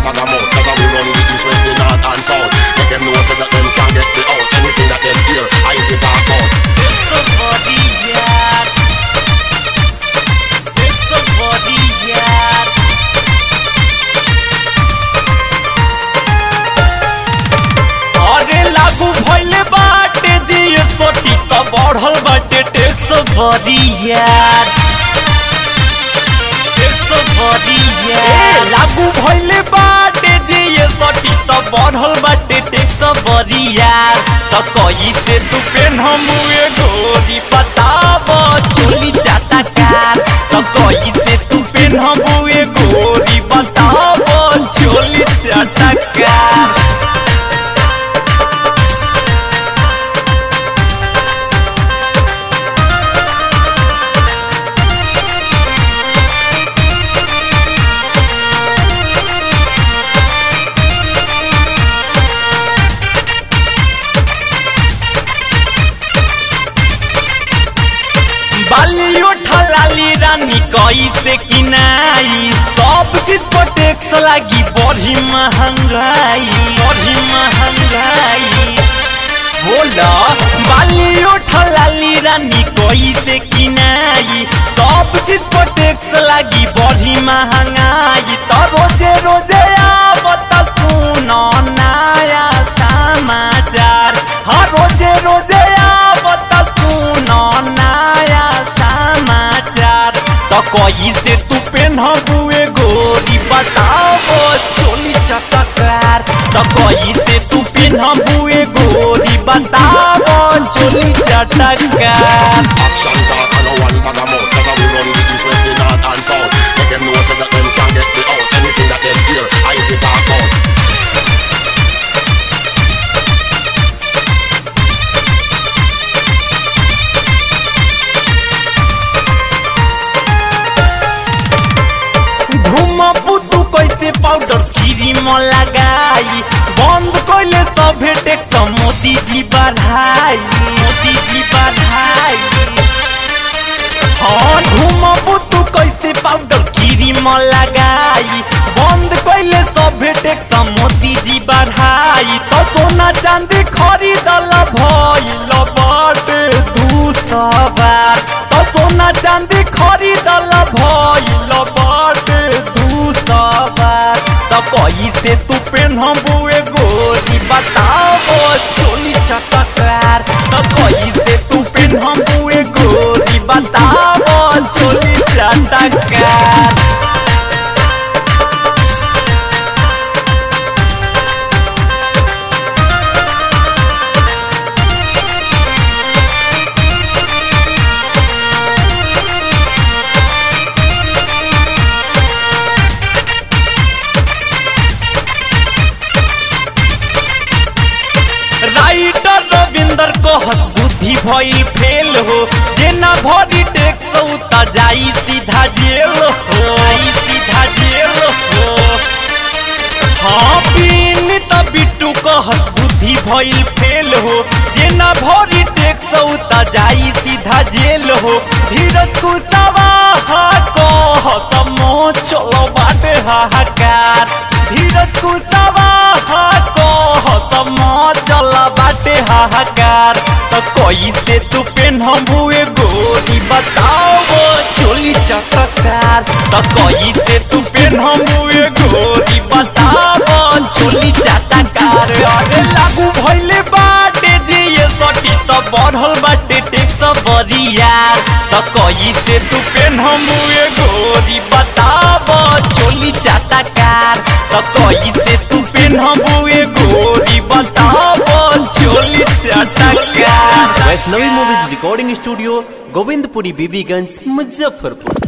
bag of mouth Cause we run the east, west, the north and south Make them know so that them can get me out Anything that them hear, I get talk out Somebody yard. It's somebody yard. अरे लागू भइले बाटे GST त बढ़ल बाटे tax बरियार tax बरियार लागू भइले बाटे जीएसटी त बढ़ल बाटे टैक्स बरियार त कइसे तू पेन हम गोरी बताब चोली चाटा कार त कइसे तू पेन हम गोरी बताब चोली चाटा कार बालियो ठलाली रानी कैसे किनाई सब चीज पर टैक्स लागी बड़ी महंगाई बड़ी महंगाई बोला बालियो ठलाली रानी कैसे किनाई सब चीज पर टैक्स लागी बड़ी महंगाई तो रोजे रोजे आवत सुनो नया समाचार हाँ रोजे रोजे आवत सुनो नया समाचार तो कैसे तू पेनहुए गोरी बताओ चोली चटकार तो कैसे तू पेनहुए गोरी बताओ चोली चटकार Action talk and no one bag of mouth Cause we run the east, west, the north and south Make them know so that them can get me out Anything that them hear, I get talk out घुमबू तू कैसे powder cream लगाई बंद कैले सभे tax Modi जी बढ़ाई मोदी जी बढ़ाई हाँ घुमबू तू कैसे पाउडर क्रीम लगाई बंद कैले सभे टैक्स मोदी जी बढ़ाई तो सोना चांदी खरीदल भइल बाटे दू सवार तो सोना चांदी खरीदल भइल बाटे दू सवार तो कैसे तू पेनबुए गोरी बताओ चोली चटकार तो कैसे तू पेनबुए गोरी बताओ चोली चटकार राइटर रविंदर कहत बुद्धि भइल फेल हो जेना भरी टैक्स उता जाई सीधा जेल हो आई सीधा जेल हो हाँ पीन त बिट्टू कहत बुद्धि भइल फेल हो जेना भरी टैक्स उता जाई सीधा जेल हो धीरज कुशवा कहत मोह चलो बाटे हाहाकार धीरज कुशवा कहत मोह चल बाटे हाहाकार त कैसे तू पेनहुए गोरी बताओ चोली चटकार त कैसे तू पेनहुए गोरी बताओ चोली चटकार अरे लागू भइले बाटे जिए सटी त बढ़ल बाटे टैक्स बरियार त कैसे तू पेनहुए गोरी बताओ चोली चटकार त कैसे तू पेनहुए गोरी बताओ चोली चटकार Vaishnavi movies recording studio Govindpuri Bibiganj Muzaffarpur